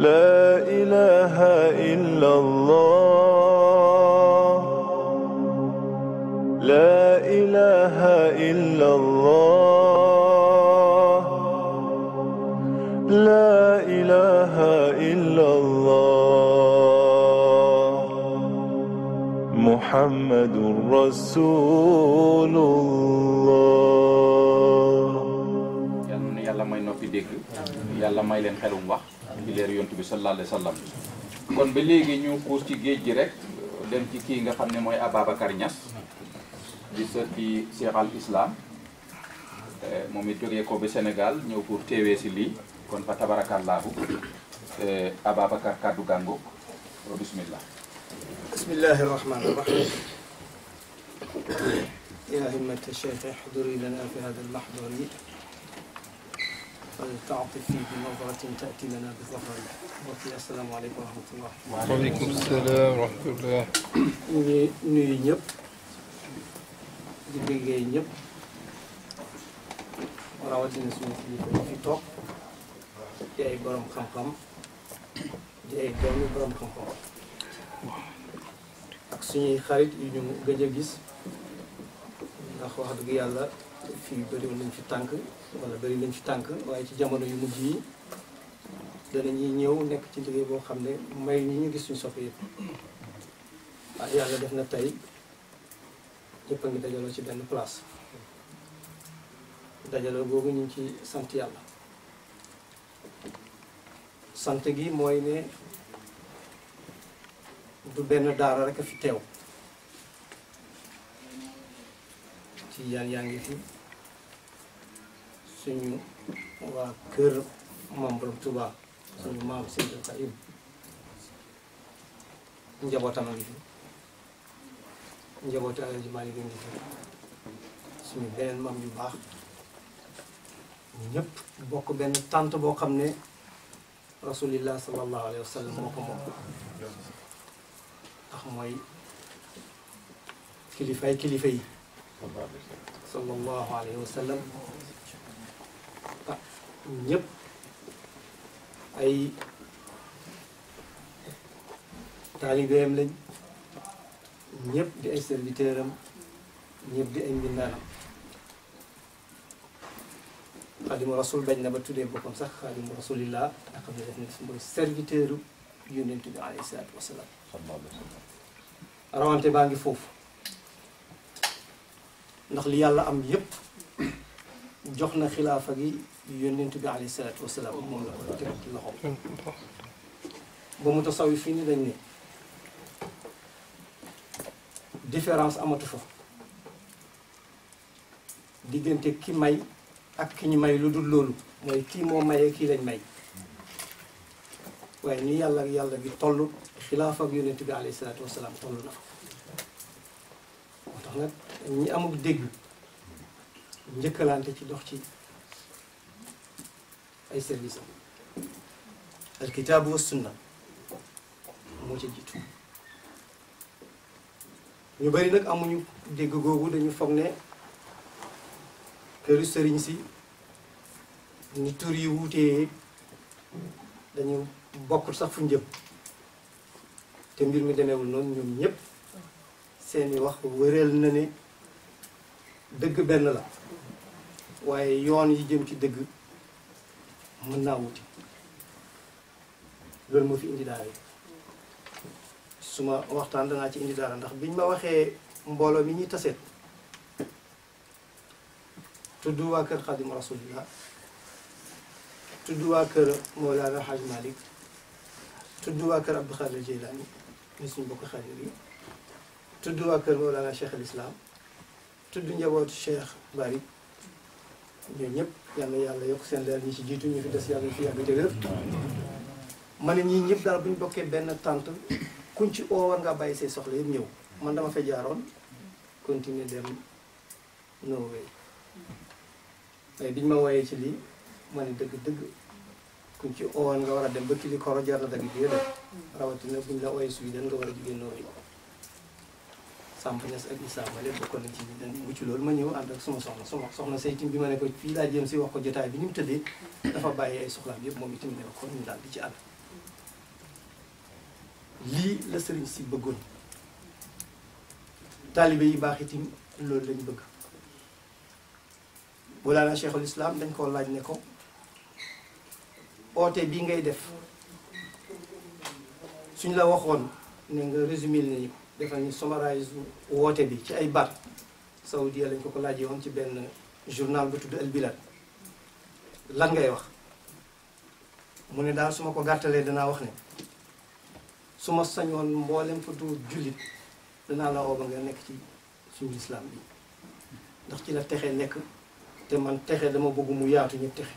لا إله إلا الله لا إله إلا الله لا إله إلا الله محمد رسول الله yal na yàlla may noppi dégg yàlla may leen xelum wax ci leer yontu bi sallallahu alayhi wa sallam kon ba léegi ñu xuus ci géej gi rek dem ci kii nga xam ne mooy Ababacar Niass di sët ci Cheikh al Islam Eh, moom it jógee ko ba Sénégal ñëw pour teewee si lii kon fa tabarakallahu Eh, Ababacar kaddu gàngo bismillah بسم الله الرحمن الرحيم يا همة الشيخ احضري لنا في هذا المحضر فلتعطفي بنظرة تأتي لنا بظفر وفي السلام عليكم ورحمة الله waaleykum salaam wa rahmatullah ñu ngi nuyu ñëpp di bëggee ñëpp rawatina suñu kilifa yi fi toog di ay borom xam-xam di ay doomi borom xam-xam ak suñuy xarit yu ñu gëj a gis ndax wax dëgg yàlla fii bëriwoon nañ fi tànk wala bëri nañ fi tànk waaye ci jamono yu mujj yi danañuy ñëw nekk ci liggéey boo xam ne may ñi ñu gis suñu soppe yëpp waaye yàlla def na tey ñëpp a ngi dajaloo ci benn place dajaloo googu ñu ngi ci sant yàlla sant gi mooy ne du benn daara rek a fi teew ci yaan yaa ngi fi suñu waa kër maam borom Touba suñu maam Seydou Karim njabootam a ngi fi njabootu Alaaji Maalik a ngi fi suñu beneen maam yu baax ñëpp bokk benn tànt boo xam ne rasulillah sallallahu alayhi wa sallam moo ko moom ndax mooy kilifay kilifa yi sallallahu alayhi wa sallam ah ñëpp ay taalibeem lañ ñëpp di ay serviteur am ñëpp di ay mbindaanam xaadimu rasul bañ na ba tuddee boppam sax xaadimu rasulillah nga xam ne def na mooy serviteur yonent bi alayhi salaatu wasalaam rawante baa ngi foofu ndax li yàlla am yépp jox na xilaafa gi yonent bi alayhi salaatu wasalaam moom la ko teg ci loxoom ba mu tasawi fii ni dañ ne différence amatu fa diggante ki may ak ki ñu may lu dul loolu mooy kii moo mayee kii lañ may waaye ni yàlla ak yàlla bi toll xilaafa ak yonent bi alayhi salaatu wasalaam toll na fa moo tax nag ñi amul dégg njëkkalante ci dox ci ay service am alkitaabu wa sunna moo ca jiitu ñu bari nag amuñu dégg googu dañu foog ne këru sëriñ si ni tur yi wuutee dañu bokk sax fu njëm te mbir mi demeewul noonu ñoom ñëpp seeni wax wëral na ne dëgg benn la waaye yoon yi jëm ci dëgg mën naa wuti loolu moo fi indi daara yi suma waxtaan danaa ci indi daara ndax biñ ma waxee mbooloo mi ñuy taseet tudd waa kër Xadim Rasulillah tudd waa kër Mawlana Haj Malik tudd waa kër Abdou Khadir Jeylaani ni suñu bokk xadir yi tudd waa kër Mawlana Cheikh al Islam tudd njabootu Cheikh Bari ñooñu ñëpp yal na yàlla yokk seen leer ñi ci jiitu ñu fi des yàlla fi yàgg te wér ma ne ñii ñëpp daal bu ñu bokkee benn tànt kuñ ci oo war ngaa bàyyi say soxla yëpp ñëw man dama fa jaaroon continuer dem Norway waaye biñ ma wooyee ci lii ma ne dëgg dëgg kuñ ci oo nga war a dem ba kili koro jar na dagg bi yëpp rawatina buñ la ooyee Sweden nga war a jugee Norway Samba Niass ak Issa Male bokkoon nañ ci ñi dañ bu ci loolu ma ñëw ànd ak suma soxna suma soxna say itam bi ma ne ko fii laa jëm si wax ko jotaay bi ni mu tëddee dafa bàyyi ay soxlaam yëpp moom itam ne ko ñu daal di ci ànd lii la sëriñ si bëggoon taalibe yi baax itam loolu lañ bëgg Mawlana Cheikhul Islam dañ koo laaj ne ko oote bii ngay def suñ la waxoon ne nga résumé nañu ko defal ñu summarise woote bi ci ay baat Saoudia lañ ko ko laajee woon ci benn journal bu tudd El Bilad lan ngay wax mu ne daal su ma ko gàttalee danaa wax ne su ma sañoon mboolem fa du jullit danaa la woo ba nga nekk ci suñu lislaam bi ndax ci la texe nekk te man texe dama bëgg mu yaatu ñëpp texe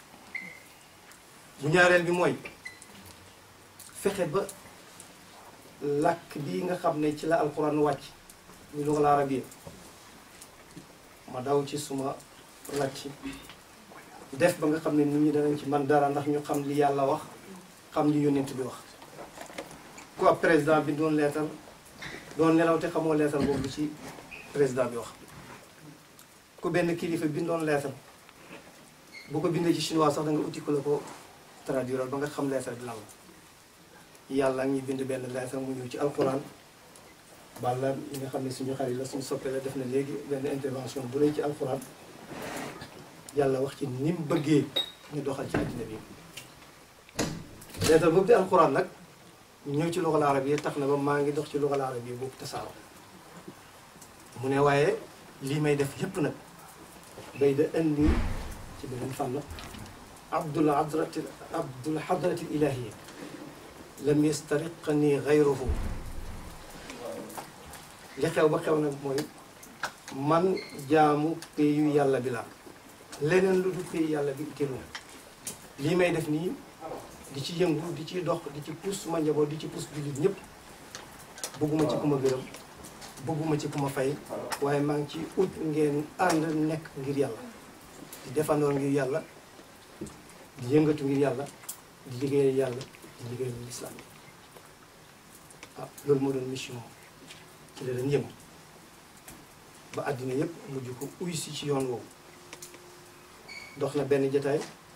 bu ñaareel bi mooy fexe ba làkk bi nga xam ne ci la alquran wàcc ñu lugal arabiya ma daw ci suma làcc def ba nga xam ne nit ñi danañ ci man dara ndax ñu xam li yàlla wax xam li yónnent bi wax ku ab président bi doon leetal doon nelaw te xamoo leetal boobu ci président bi wax ku benn kilifa bindoon leetal bu ko bindee ci chinois sax da nga uti ko la ko traduire ba nga xam leetal bi lan la yàlla ngi bind benn leetal mu ñëw ci alquran balla li nga xam ne suñu xarit la suñu soppee la def na léegi benn intervention bu rëy ci alquran yàlla wax ci ni mu bëggee ñu doxal ci àddina bi leetal boobu di alquran nag ñëw ci luxal arab yi tax na ba maa ngi dox ci luxal arab yi boobu tasaaroo mu ne waaye lii may def yépp nag day da indi ci beneen fànn abdul hadrati abdul hadrati ilahiyya lam yastariqani gayruhu li xew ba xew nag mooy man jaamu péyu yàlla bi la leneen lu du péyu yàlla bi itteelu lii may def nii di ci yëngu di ci dox di ci puus suma njaboot di ci puus jullit ñëpp bëgguma ci ku ma gërëm bëgguma ci ku ma fay waaye maa ngi ci ut ngeen ànd nekk ngir yàlla di defandoor ngir yàlla di yëngatu ngir yàlla di liggéeyal yàlla di liggéeyal lislaam bi ah loolu moo doon mission ci la leen yëngu ba àddina yëpp mujj ko uy si ci yoon woowu dox na benn jataay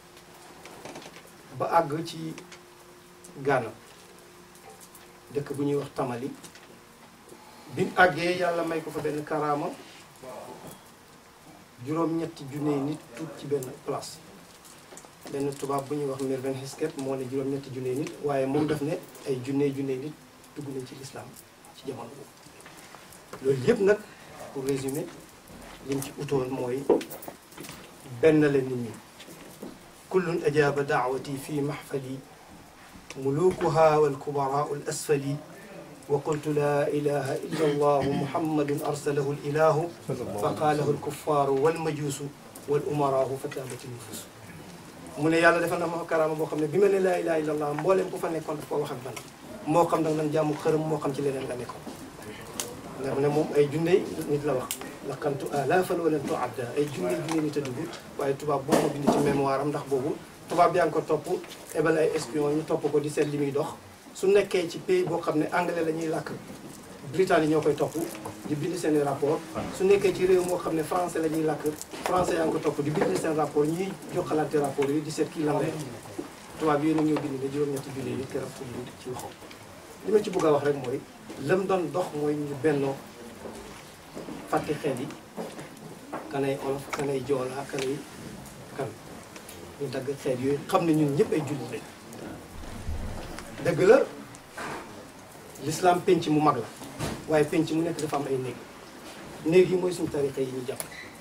ba àgg ci Ghana dëkk bu ñuy wax Tamali bi àggee yàlla may ko fa benn karaama juróom-ñetti junne nit tuut ci benn place benn tubaab bu ñuy wax Mervyn Hisket moo ne juróom-ñetti junne nit waaye moom daf ne ay junne junne nit dugg nañ ci lislaam ci jamono boobu loolu yëpp nag pour résumer liñ ci utoon mooy benn la nit ñi kullun ajaaba daawati fi maxfali mulukuha walkubaraau al asfali wa qultu laa ilaha illa allahu muhammadun arsalahu l ilahu fa qaalahu alkuffaaru walmajuusu wal umaraahu fa taabati nufus mu ne yàlla defal na ma karaama boo xam ne bi ma ne laa ilaha illa allah mbooleem ku fa nekkoon daf ko wax ak man moo xam nag nan jaamu xërëm moo xam ci leneen la nekkoon nga xam ne moom ay junne nit la wax laqantu alaafan wa lam tuadda ay junne junne nit a dugg waaye tubaab boo ma bind ci mémoire am ndax boobu tubaab yaa ngi ko topp ebal ay espion ñu topp ko di seet li muy dox su nekkee ci pays boo xam ne anglais la ñuy làkk Britannique ñoo koy topp di bind seen rapport su nekkee ci réew moo xam ne français la ñuy làkk français yaa ngi ko topp di bind seen rapport ñuy joxalante rapport yi di seet kii lan la tubaab yooyu nag ñoo bind ne juróom-ñetti junne yi keroog ko bind ci loxo li ma ci bëgg a wax rek mooy lam doon dox mooy ñu bennoo fàtte xeet yi kanay olof kanay joolaa kanay kan ñu dagg xeet yooyu xam ne ñun ñëpp ay jullit lañ dëgg la l'islam penc mu mag la waaye penc mu nekk dafa am ay néeg néeg yi mooy suñu tarixa yi ñu jàpp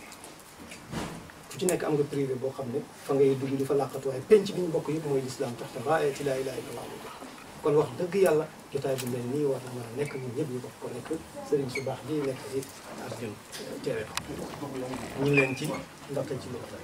fu ci nekk am nga privé boo xam ne fa ngay dugg di fa làqatu waaye penc bi ñu bokk yëpp mooy l'islam tax te raayati laa ilaaha illallah kon wax dëgg yàlla jotaay bu mel nii war na mën a nekk ñun ñëpp ñu bokk ko nekk sëriñ su baax ji nekk ci ak ñun teewe ko ñu ngi leen ci ndaxte ci loolu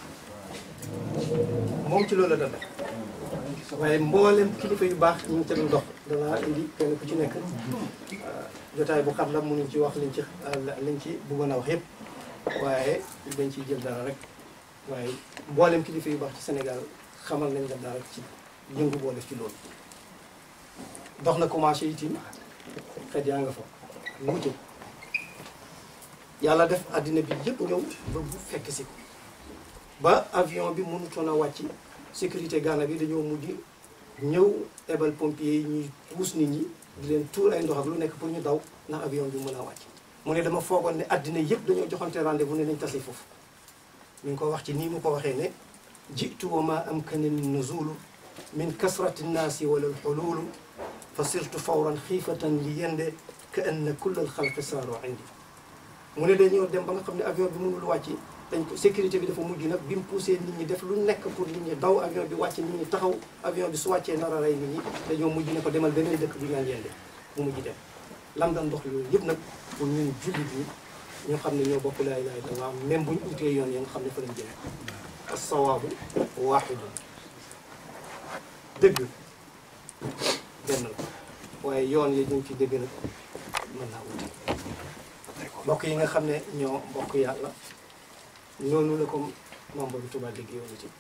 moom ci loolu la doon def waaye mboolem kilifa yu baax ñu ngi ca doon dox danaa indi kenn ku ci nekk jotaay bu xat la mënuñ ci wax liñ ci liñ ci bëggoon a wax yëpp waaye dañ ciy jël dara rek waaye mboolem kilifa yu baax ci Sénégal xamal nañ la dara ci yëngu boo def ci loolu dox na commencé itim xet yaa nga fa wuute yàlla def àddina bi yëpp ñëw ba bu fekk si ko ba avion bi mënutoon a wàcc sécurité Ghana bi dañoo mujj ñëw ebal pompier yi ñuy puus nit ñi di leen tuur ay ndox ak lu nekk pour ñu daw ndax avion bi mën a wàcc mu ne dama foogoon ne addina yëpp dañoo joxante rendez-vous ne nañ tase foofu mi ngi ko wax ci nii mu ko waxee ne jitu wa ma amkanani nuzulu min kasrati nnaasi wala alxululu fa sirtu fawran xiifatan li yende ka anna kulla alxalqi saaru indi mu ne dañoo dem ba nga xam ne avion bi mënul wàcc dañ ko sécurité bi dafa mujj nag bi mu poussé nit ñi def lu nekk pour nit ñi daw avion bi wàcc nit ñi taxaw avion bi su wàccee nar a rey nit ñi dañoo mujj ne ko demal beneen dëkk bu ñu naan yende mu mujj dem lam daan dox loolu yëpp nag pour ñun jullit ñi ñu xam ne ñoo bokk laa ilaaha illallaah même bu ñu utee yoon ya nga xam ne fa lañ jëlee as-sawaabu waahidun dëgg benn la waaye yoon yi ñu ci dëgg nag mën naa wuti mbokk yi nga xam ne ñoo bokk yàlla noonu la ko membre bi Tuubaa dégg yoonu ci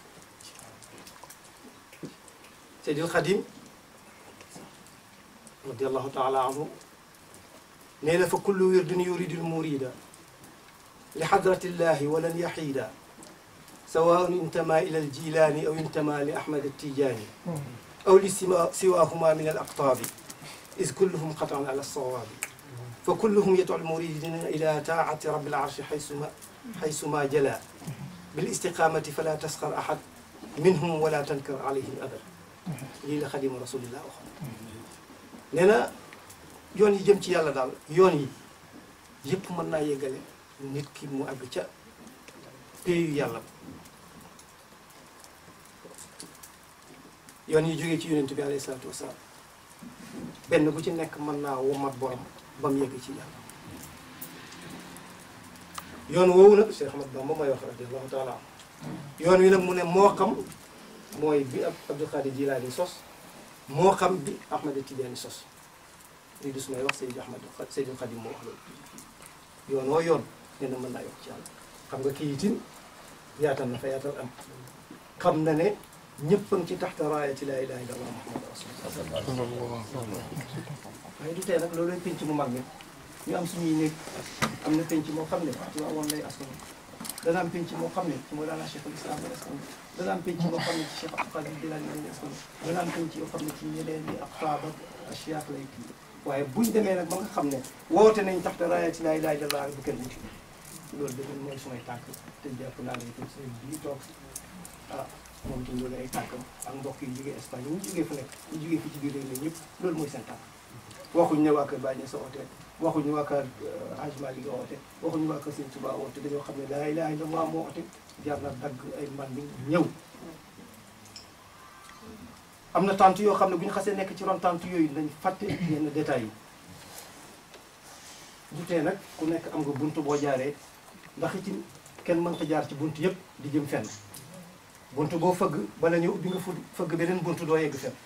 Seydil Xadim radiallahu taala anhu nee na fa kullu wirdin yuridul murida li xadratillahi walan yaxiida sawaun intama ila aljilaani aw intama li ahmad attijaani aw li siwa siwahuma min al aqtaabi is kulluhum qatan ala alsawaabi fa kulluhum yadcu almuridina ila taacati rabi alarshi xaysuma xaysuma jala bil istiqamati fala tasxar ahad minhum wala tankar alayhim abad lii la xadima rasulillah wax nee na yoon yi jëm ci yàlla daal yoon yi yëpp mën naa yeggale nit ki mu àgg ca péeyu yàlla yoon yi jógee ci yonent bi alayhi salaatu wasalaam benn bu ci nekk mën naa womat borom ba mu yegg ci yàlla yoon woowu nag Cheikh Ahmad Bamba mooy wax radiallahu taala yoon wi nag mu ne moo xam mooy bi ab Abdul Xaadir Jilaani sos moo xam bi Ahmad Tijaani sos lii du su may wax Seydi Ahmad Seydil Xadim moo wax loolu yoon woo yoon nee na mën naa yokk ci yàlla xam nga kii itin yaatal na fa yaatal am xam na ne ñëpp a ngi ci taxta raayati laa ilaaha illallah muhammad rasulullah waaye du tee nag loolu lay penc mu mag mi ñu am suñuy néeg am na penc moo xam ne ci waa woon lay askan dana am penc moo xam ne ci Mawlana Cheikh al Islam lay askan dana am penc moo xam ne ci Cheikh Abdou Qadir Jilani lay askan dana am penc yoo xam ne ci ñeneen ñi ak taab ak asiyaak lay kii waaye buñ demee nag ba nga xam ne woote nañ taxta raayati laa ilaaha illallah bu kenn wuti loolu dëgg mooy sumay tànk te jàpp naa ne itam sëriñ bii toog ah moom itam loolu ay tànkam ak mbokk yi jógee Espagne ñu jógee fu nekk ñu jógee fi ci biir réew mi ñëpp loolu mooy seen tànk waxuñ ne waa kër Baye Niass oote waxuñu waa kër Hadj Malick oote waxuñu waa kër Sëñ Touba oote dañoo xam ne laa ilaaha illallah moo oote jar na dagg ay man bi ñëw am na tant yoo xam ne bu ñu xasee nekk ci ron tant yooyu dañ fàtte yenn détails yi du tee nag ku nekk am nga bunt boo jaaree ndax itam kenn mënta jaar ci bunt yëpp di jëm fenn bunt boo fëgg bala ñu ubbi nga fu fëgg beneen bunt doo yegg fenn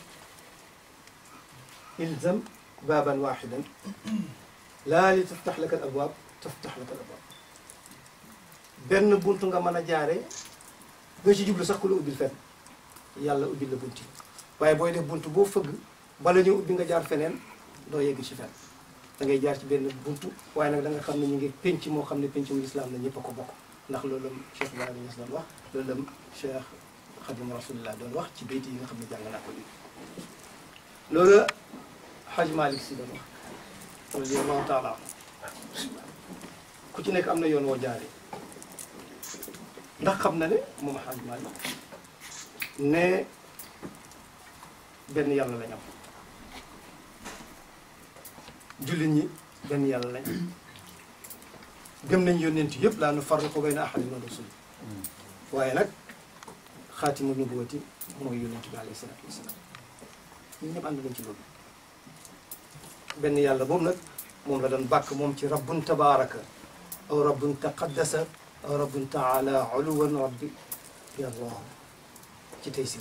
ilzam baaban waaxidan laa li taftax laka al abwaab taftax laka al abwaab benn bunt nga mën a jaaree doo ci jublu sax ku la ubbil fenn yàlla ubbil la bunt yi waaye booy def bunt boo fëgg bala ñu ubbi nga jaar feneen doo yegg ci fenn da ngay jaar ci benn buntu waaye nag da nga xam ne ñu ngi penc moo xam ne pencum lislaam la ñëpp a ko bokk ndax loolu la Cheikh Ibrahima Niass doon wax loolu la Cheikh Khadim Rasulillah doon wax ci béyti yi nga xam ne jàng naa ko lii loolu la Hadj Malick si doon wax radiyallahu taala ku ci nekk am na yoon woo jaaree ndax xam na ne moom Hadj Malick ne benn yàlla lañ am jullit ñi benn yàlla lañ gëm nañ yónneent yëpp laa nu farriqu bayna ahadin min rusul waaye nag xaatimu nubuwati mooy yónneent bi alayhi salaatu wasalaam ñun ñëpp ànd nañ ci loolu benn yàlla boobu nag moom la doon bàkk moom ci rabbun tabaraka aw rabbun taqaddasa aw rabbun taala uluwan rabbi yallah ci taysir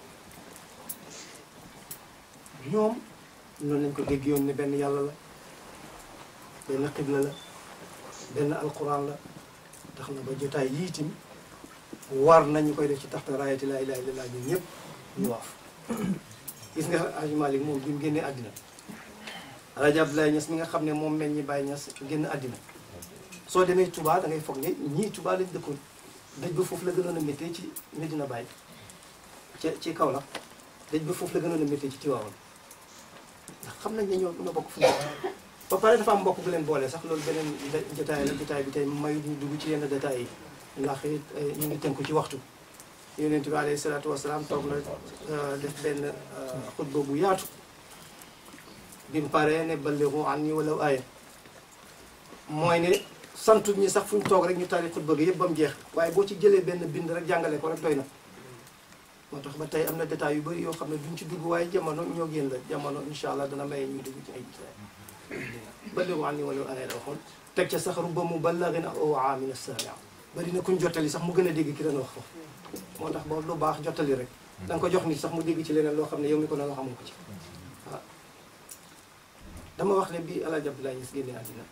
ñoom noonu lañ ko dégg yoon ne benn yàlla la benn xibla la benn alquran la tax na ba jotaay yii itam war nañu koy def ci taxta raayati laa ilaaha illallaah ñun ñëpp ñu waaf gis nga Hadj Malick moom bi mu génnee àddina Alaaji Abdoulaye Niass mi nga xam ne moom meñ ñi Baye Niass génn àddina soo demee Touba da ngay foog ne ñii Touba lañ dëkkoon dëj ba foofu la gënoon a méttee ci Medina Baye ca ci Kaolack dëj ba foofu la gënoon a métti ci Tiwaawan ndax xam nañ ne ñoo ñoo bokk fu ñu ba pare dafa am mbokk bu leen boole sax loolu beneen jotaay la jotaay bi tey may ñu dugg ci yenn détails yi ndax it ñu ngi tënku ci waxtu yonent bi alayhi salaatu wasalaam toog na def benn xutba bu yaatu bi mu paree ne balligu anni walaw aaya mooy ne santu ñi sax fu ñu toog rek ñu tari xutba gi yëpp ba mu jeex waaye boo ci jëlee benn bind rek jàngale ko rek doy na moo tax ba tey am na détails yu bëri yoo xam ne duñ ci dugg waaye jamono ñoo génn la jamono incha allah dana may ñuy dugg ci ay détails balligu anni walaw aaya la waxoon teg ca sax rubba muballighin aw aamin as-saami' bari na kuñ jottali sax mu gën a dégg ki doon wax foofu moo tax ba lu baax jottali rek da nga ko jox nit sax mu dégg ci leneen loo xam ne yow mi ko doon wax xamoo ko ci waaw dama wax ne bi El Hadj Abdoulaye Niass génne àddina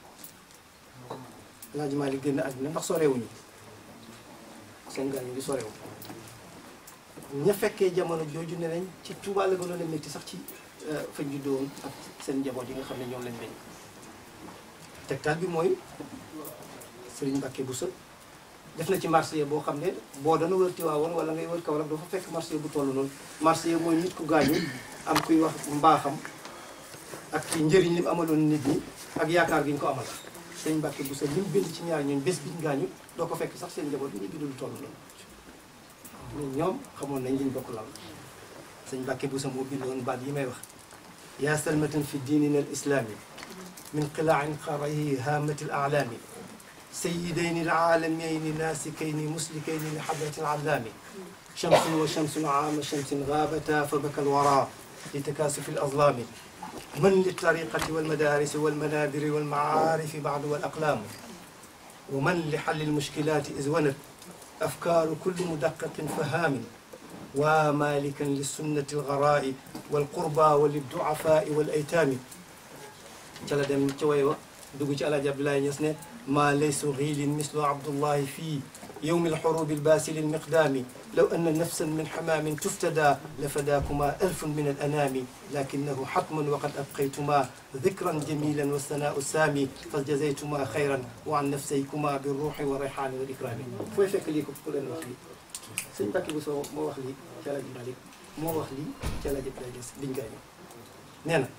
El Hadj Malick génne àddina ndax sorewuñu seen gaañu di sorewu ña fekkee jamono jooju ne nañ ci Touba la gënoon a métti sax ci fañ juddoo woon ak seen njaboot yi nga xam ne ñoom lañ meññ tegtal bi mooy Serigne Mbacke Bousso def na ci marché boo xam ne boo dana wër Tiwaawoon wala ngay wër Kaolack dafa fekk marché bu toll noonu marché mooy nit ku gaañu am kuy wax mbaaxam ak ci njëriñ li mu amaloon nit ñi ak yaakaar gi ñu ko amal sëñ Mbàkke bu sa li mu bind ci ñaar ñooñu bés biñ gaañu doo ko fekk sax seen njaboot bi ñu bind lu toll noonu mais ñoom xamoon nañ liñ bokk lan sëñ Mbàkke bu sa moo bindoon baat yi may wax yaa salmatan fi diinina al islaami min qilaain xarayi haamati al aalaami سيدين العالمين ناسكين مسلكين لحضرة العلام شمس وشمس عام شمس غابتا فبكى الورى لتكاسف الأظلام من للطريقة والمدارس والمنابر والمعارف بعد والأقلام ومن لحل المشكلات إذ ونت أفكار كل مدقق فهام ومالكا للسنة الغراء والقربى وللضعفاء والأيتام جل دم تشويوا دوجي على جبل الله يسنه ما ليس غيل مثل عبد الله في يوم الحروب الباسل المقدام لو أن نفسا من حمام تفتدى لفداكما ألف من الأنام لكنه حتم وقد أبقيتما ذكرا جميلا والثناء السامي فجزيتما خيرا وعن نفسيكما بالروح والريحان والإكرام فوي فك ليكم كل وخلي سيد باكي بوسو مو وخلي جالا جي مالك مو وخلي جالا جي بلاجس بن غاني نينا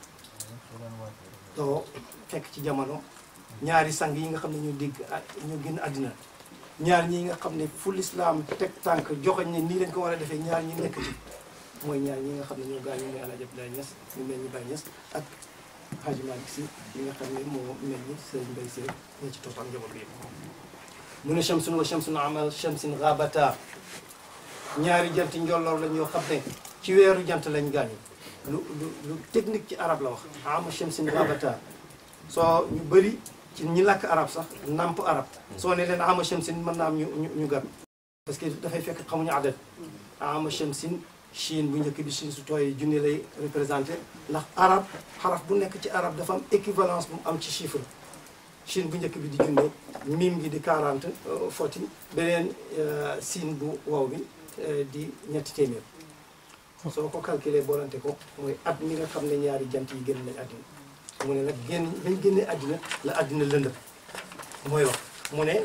دو فك ci jamono ñaari sang yi nga xam ne ñu dégg ñu génn àddina ñaar ñi nga xam ne fu lislaam teg tànk joxoñ ne nii lañ ko war a defee ñaar ñi nekk ci mooy ñaar ñi nga xam ne ñoo gaañu muy Alaaji Abdoulaye Niass ñu mel ni Baye Niass ak Hadji Malick Sy ñi nga xam ne moo mel ni Serigne Mbaye Sy ñoo ci topp ak njaboot bi yëpp mu ne shamsun wa shamsun amal shamsin ghabata ñaari jant njolloor lañ yoo xam ne ci weeru jant lañ gaañu lu lu lu technique ci arab la wax ama shamsin ghabata soo ñu bëri ci ñi làkk arab sax namp arab soo ne leen ama shamsin mën naa am ñu ñu ñu gàtt parce que dafay fekk xamuñu adat ama shamsin chine bu njëkk bi chine su tooy junni lay représenté ndax arab xaraf bu nekk ci arab dafa am équivalence bu mu am ci chiffre chine bu njëkk bi di junne mim gi di 40 foti beneen siin bu wow bi di ñetti téeméer soo ko calculé boolante ko mooy at mi nga xam ne ñaari jant yi génn nañ àddina mu ne nag génn bañ génnee àddina la àddina lëndëm mooy wax mu ne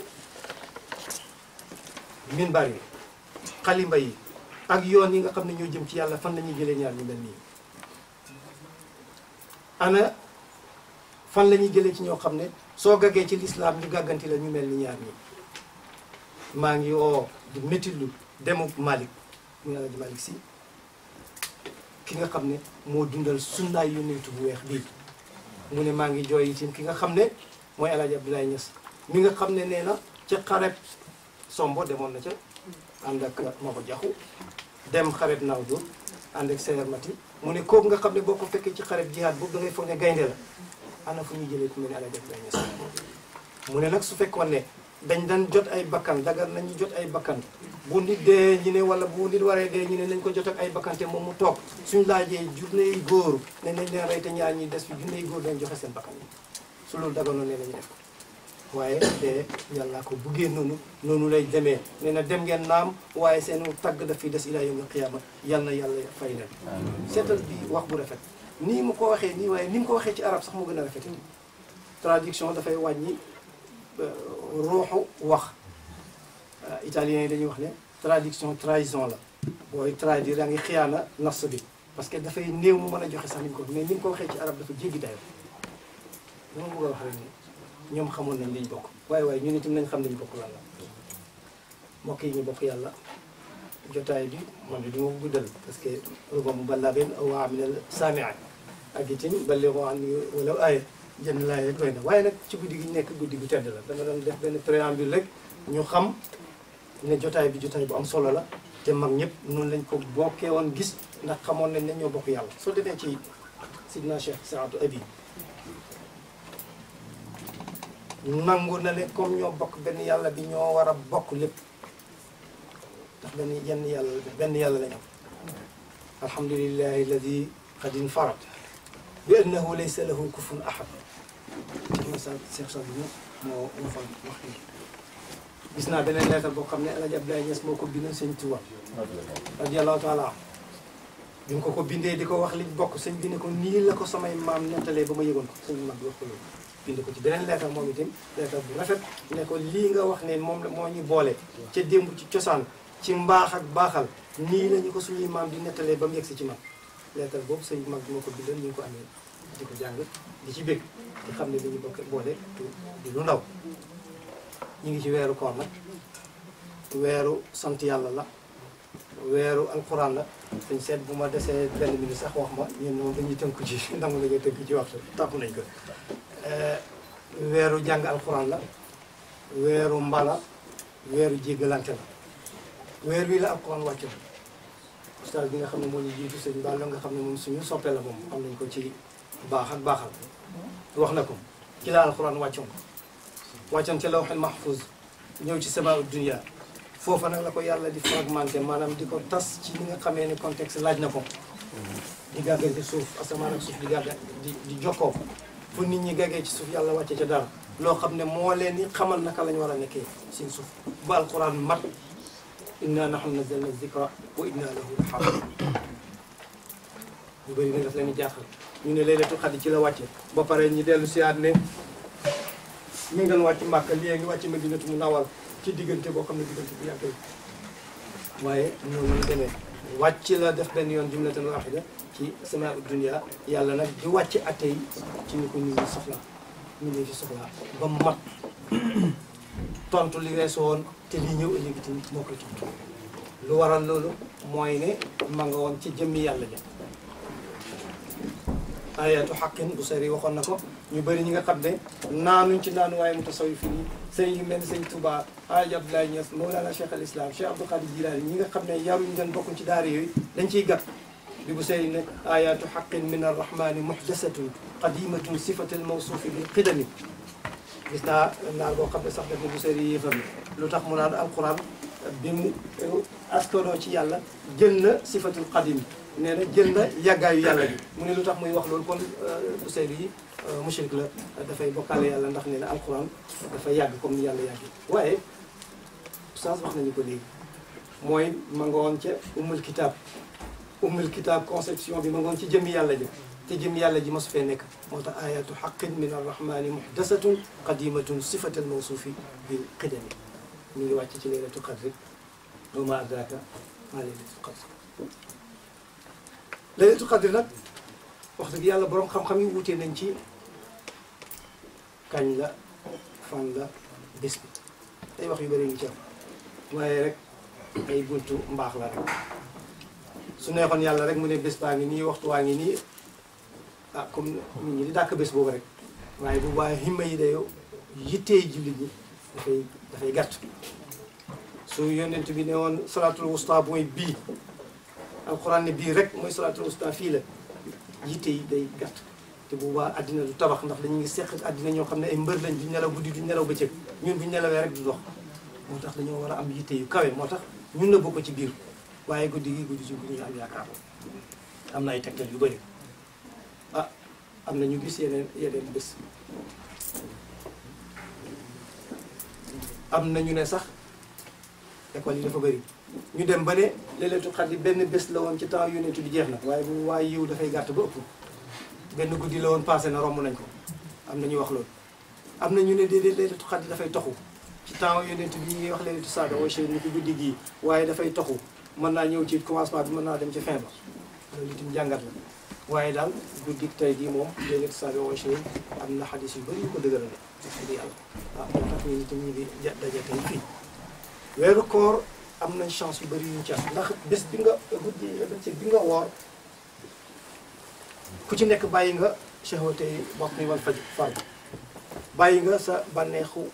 minbar yi xalimba yi ak yoon yi nga xam ne ñoo jëm ci yàlla fan la ñuy jëlee ñaar ñu mel nii ana fan la ñuy jëlee ci ñoo xam ne soo gaggee ci lislaam ñu gàgganti la ñu mel ni ñaar ñi maa ngi oo di métitlu demu Malick muy Alaaji Malick Sy ki nga xam ne moo dundal sunnaay yonentu bu weex bii mu ne maa ngi jooy itam ki nga xam ne mooy El Hadj Abdoulaye Niass mi nga xam ne nee na ca xareb sombo demoon na ca ànd ak Maba Jaxu dem xareb Nawdo ànd ak Seyer Mati mu ne kooku nga xam ne boo ko fekkee ci xareb jihaad boobu da ngay foog ne gaynde la ana fu ñuy jëlee ku mel ne El Hadj Abdoulaye Niass mu ne nag su fekkoon ne dañ daan jot ay bakkan dagar nañu jot ay bakkan bu nit dee ñu ne wala bu nit waree dee ñu ne nañ ko jot ak ay bakkan te moom mu toog suñ laajee junney góor ne nañ leen rey te ñaar ñi des fi junney góor dañ joxe seen bakkan yi su loolu daganoon ne lañu def ko waaye te yàlla ko buggee noonu noonu lay demee nee na dem ngeen naam waaye seen tagg daf fi des ilaa yawmil qiyaama yal na yàlla fay leen seetal bi wax bu rafet nii mu ko waxee nii waaye ni mu ko waxee ci arab sax mu gën a rafet traduction dafay wàññi ruuxu wax italiens yi dañuy wax ne traduction trahison la booy traduire yaa ngi xiyaana nas bi parce que dafay néew mu mën a joxe sax ni mu ko mais ni mu ko waxee ci arab dafa jéggi dayo dama bëgg a wax rek ni ñoom xamoon nañ liñ bokk waaye waaye ñun itam nañ xam liñ bokk lan la mbokk yi ñu bokk yàlla jotaay bi man de du ma ko guddal parce que ruba mu ballagin aw aminal saamiat ak itam ballighu anni walaw aaya jënd laay rek doy na waaye nag ci guddi gi ñu nekk guddi gu tedd la dama doon def benn préambule rek ñu xam ne jotaay bi jotaay bu am solo la te mag ñëpp noonu lañ ko bokkee woon gis ndax xamoon nañ ne ñoo bokk yàlla soo demee ci sidna Cheikh Saadu Abi nangu na ne comme ñoo bokk benn yàlla bi ñoo war a bokk lépp ndax benn yenn yàlla benn yàlla la ñu am alhamdulillahi alladi qad infarad bi annahu laysa lahu kufun ahad ma sa Cheikh Saadu moo moo fa wax lii gis naa beneen leetar boo xam ne El Hadj Abdoulaye Niass moo ko bindoon sëñ Tuba radiyallahu taala am bi mu ko ko bindee di ko wax liñ bokk sëñ bi ne ko nii la ko samay maam nettalee ba ma yëgoon ko sëñ mag bi wax ko loolu bind ko ci beneen leetar moom itam leetar bu rafet ne ko lii nga wax ne moom la moo ñu boole ca démb ci cosaan ci mbaax ak baaxal nii la ñu ko suñuy maam di nettalee ba mu yegsi ci man leetar boobu sëñ mag bi moo ko bindoon ñu ngi ko amee di ko jàng di ci bég di xam ne li ñu bokk boole di lu ndaw ñu ngi ci weeru koor nag weeru sant yàlla la weeru alquran la dañ seet bu ma desee benn minute sax wax ma ñun moom dañuy tënku ci nangu la nga tënk ci waxtu tàpp nañ ko weeru jàng alquran la weeru mbala weeru jéggalante la weer wi la alquran wàcc la ustaas bi nga xam ne moo ñu jiitu sëñ Balla nga xam ne moom suñu soppe la moom xam nañ ko ci baax ak baaxal wax na ko ci la alquran wàccoon wàccoon ci lawhul mahfuz ñëw ci sama dunia foofa nag la ko yàlla di fragmenté maanaam di ko tas ci li nga xamee ne contexte laaj na ko di gàggee ci suuf asamaan ak suuf di gàgga di di jokkoo fu nit ñi gàggee ci suuf yàlla wàcce ca dara loo xam ne moo leen di xamal naka la ñu war a nekkee seen suuf ba alquran mat inna nahnu nazzalna zikra wa inna lahu lahafidun ñu bëri nag daf leen di jaaxal ñu ne laylatul xadr ci la wàcce ba pare ñu dellu siyaat ne mi ngi doon wàcc Màkka lii ngi wàcc Madinatu Munawwara ci diggante boo xam ne diggante bu yàgg la waaye noonu la demee wàcc la def benn yoon jumlatan waahida ci sama dunia yàlla nag di wàcc atte yi ci ni ko nit ñi soxla nit ñi fi soxla ba mu mat tontu li weesu woon te li ñëw ëllëg itam moo koy tontu lu waral loolu mooy ne ma nga woon ci jëmmi yàlla ja ayatu xaqin bu sari waxoon na ko ñu bëri ñi nga xam ne naanuñ ci naanu waaye mu tasawi fi nii sëñ yu mel ni sëñ Touba Alaaji Abdoulaye Niass Mawlana Cheikh al Islam Cheikh Abdou Khadir Jilaani ñi nga xam ne yaruñ leen bokkuñ ci daara yooyu dañ ciy gàtt bi bu sëy ne ayatu xaqin min arrahmani muhdasatun qadimatun sifatal mawsuufi bil qidami gis naa naar boo xam ne sax def na bu sëy yéefam lu tax mu naan alquran bi mu askanoo ci yàlla jël na sifatul qadim nee na jël na yàggaayu yàlla bi mu ne lu tax muy wax loolu kon bu seydu yi mushrik la dafay bokkaale yàlla ndax nee na alquran dafa yàgg comme ni yàlla yàgg waaye oustaz wax nañu ko léegi mooy ma nga woon ca umul kitab umul kitab conception bi ma nga woon ci jëmmi yàlla ji te jëmmi yàlla ji masu fee nekk moo tax ayatu xaqin min arrahmani muhdasatun qadimatun sifatal mawsuufi bil qidami ñu ngi wàcc ci leylatu qadri wa ma adraka ma leylatu qadri laylatul qadr nag wax dëgg yàlla borom xam-xam yi wutee nañ ci kañ la fan la bés bi ay wax yu bëri ngi ci am waaye rek ay buntu mbaax la rek su neexoon yàlla rek mu ne bés baa ngi nii waxtu waa ngi nii ah comme nit ñi di dàkk bés boobu rek waaye bu waaye himma yi day yittee jullit ñi dafay dafay gàtt su yonent bi ne woon salaatul wusta mooy bii alquran ne bii rek mooy salaatul wusta fii la yitte yi day gàtt te bu boobaa àddina du tabax ndax dañu ngi seq àddina ñoo xam ne ay mbër lañ duñ nelaw guddi duñ nelaw bëccëg ñun buñ nelawee rek du dox moo tax dañoo war a am yitte yu kawe moo tax ñun na bokk ci biir waaye guddi gi guddi ci guddi ñu am yaakaar am na ay tegtal yu bëri ah am na ñu gis yeneen yeneen bés am na ñu ne sax école yi dafa bëri ñu dem ba ne Laylatul Qadr benn bés la woon ci temps yonent bi jeex na waaye bu waaye yiw dafay gàtt ba ëpp benn guddi la woon passé na romb nañ ko am na ñu wax loolu am na ñu ne déedéet Laylatul Qadr dafay toxu ci temps yonent bi ñuy wax Laylatul Saada wa shay'un ni ko guddi gii waaye dafay toxu mën naa ñëw ci commencement bi mën naa dem ci fin ba loolu itam jàngat la waaye daal guddi tey jii moom léeg-léeg saa yoo am na xadis yu bëri yu ko dëgërale wax dëgg yàlla waaw moo tax ñu itam ñu ngi ja daje tey fii weeru koor am nañ chance yu bëri yuñ ci am ndax bés bi nga guddi bëccëg bi nga woor ku ci nekk bàyyi nga shahwate bopp ni wal faj farg bàyyi nga sa bànneexu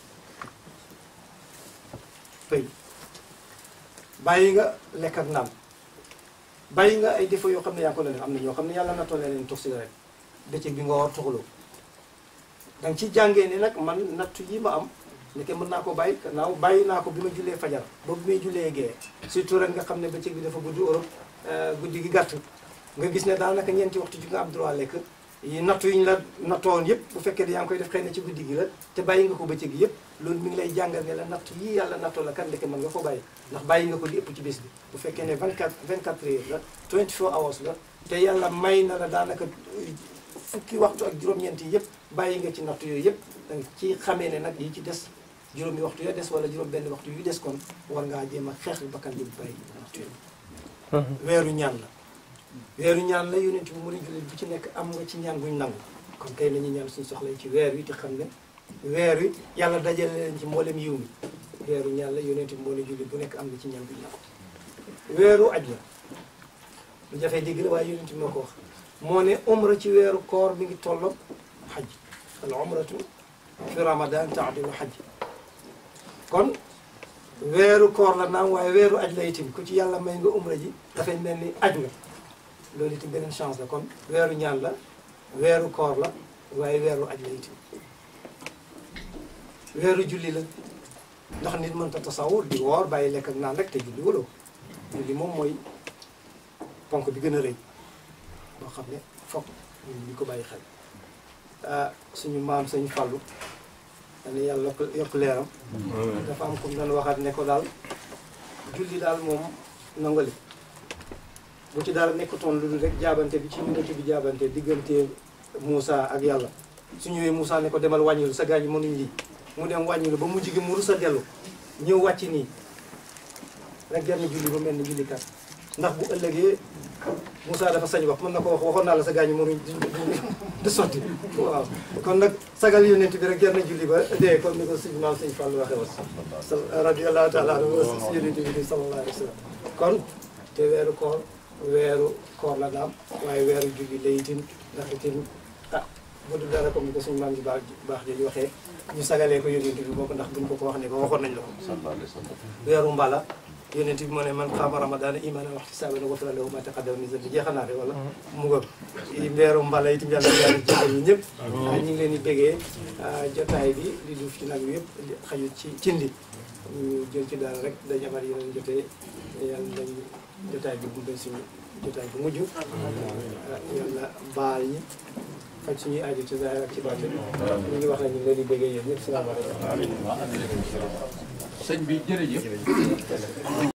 pëy bàyyi nga lekk ak naan bàyyi nga ay défauts yoo xam ne yaa ngi ko leen am na ñoo xam ne yàlla na tollee leen tux cigarette bëccëg bi nga war tuxaloo da nga ci jàngee ne nag man nattu yi ma am nekke mën naa ko bàyyi naaw bàyyi naa ko bi ma jullee fajar ba bi may jullee gee surtout rek nga xam ne bëccëg bi dafa gudd Europe guddi gi gàtt nga gis ne daanaka ñeenti waxtu ji nga am droit lekk yi nattu yi ñu la nattoon yëpp bu fekkee ne yaa ngi koy def xëy na ci guddi gi la te bàyyi nga ko bëccëg gi yëpp loolu mi ngi lay jàngal ne la nattu yii yàlla nattoo la kan ndeke mën nga ko bàyyi ndax bàyyi nga ko li ëpp ci bés bi bu fekkee ne 24 24 heures la 24 hours la te yàlla may na la daanaka fukki waxtu ak juróom-ñeent yi yëpp bàyyi nga ci nattu yooyu yëpp danga ci xamee ne nag yi ci des juróomi waxtu ya des wala juróom benn waxtu yu des kon war ngaa jéem a xeex bakkan bi bàyyi nattu yooyu weeru ñaan la weeru ñaan la yonent bi mu ne jullit bu ci nekk am nga ci ñaan guñ nangu kon kay nañu ñaan suñu soxla ci weer wi te xam ne weer wi yàlla dajale leen ci mboolem yiw mi weeru ñaan la yonent bi moo ne jullit bu nekk am nga ci ñaan guñ nangu weeru aj la lu jafee dégg la waaye yonent bi moo ko wax moo ne umra ci weeru koor mi ngi tolloog xaj al umratu fi ramadan taadilu xaj kon weeru koor la naam waaye weeru aj la itam ku ci yàlla may nga umra ji dafay mel ni aj nga loolu itam beneen chance la kon weeru ñaan la weeru koor la waaye weeru aj la itam weeru julli la ndax nit mënta tasawur di woor bàyyi lekk ak naan rek te julli waloo julli moom mooy ponk bi gën a rëy boo xam ne foog ñun ñu ko bàyyi xel ah suñu maam sañu fàllu dana yàlla yokk yokk leeram dafa am comme doon waxaat ne ko daal julli daal moom nangali bu ci dara nekkutoon lu dul rek jaabante bi ci minute bi jaabante diggante Moussa ak yàlla su ñëwee Moussa ne ko demal wàññilu sa gaañ yi mënuñ lii mu dem wàññilu ba mu jigi mu rus a dellu ñëw wàcc nii rek genn julli ba mel ni julli kat ndax bu ëllëgee Moussa dafa sañ wax mën na ko wax waxoon naa la sa gaañ yi mënuñ du sotti waaw kon nag sagal yonent bi rek genn julli ba dee comme ni ko suñu maam sëñ Fall waxee woon radiyallahu taala anhu si yonent bi di sallallahu alayhi wa sallam kon te weeru koor weeru koor la daam waaye weeru julli la itam ndax itam ah bu dul dara comme ni ko suñu maam ji baax baax jooju waxee ñu sagalee ko yonent bi bokk ndax buñ ko ko wax ne ko waxoon nañ la ko weeru mbala yonent bi moo ne man qaama ramadana imanan wa ihtisaban ghufira lahu ma taqaddama min dhanbi jeexal naa de wala mu nga weeru mbala itam yàlla yàlla jéggal ñu ñëpp ñu ngi leen di bégee jotaay bi li duuf ci nag bi yëpp xajut ci cindi ñu jël ci daal rek dañ amal yeneen jotee yàlla dañ jotaay bi bu doon suñu jotaay bu mujj yàlla baal ñi faj suñuy aajo ci zahir ak ci baatin ñu ngi wax ne ñu ngi leen di bégee yéen ñëpp salaamaaleykum sëñ bi jërëjëf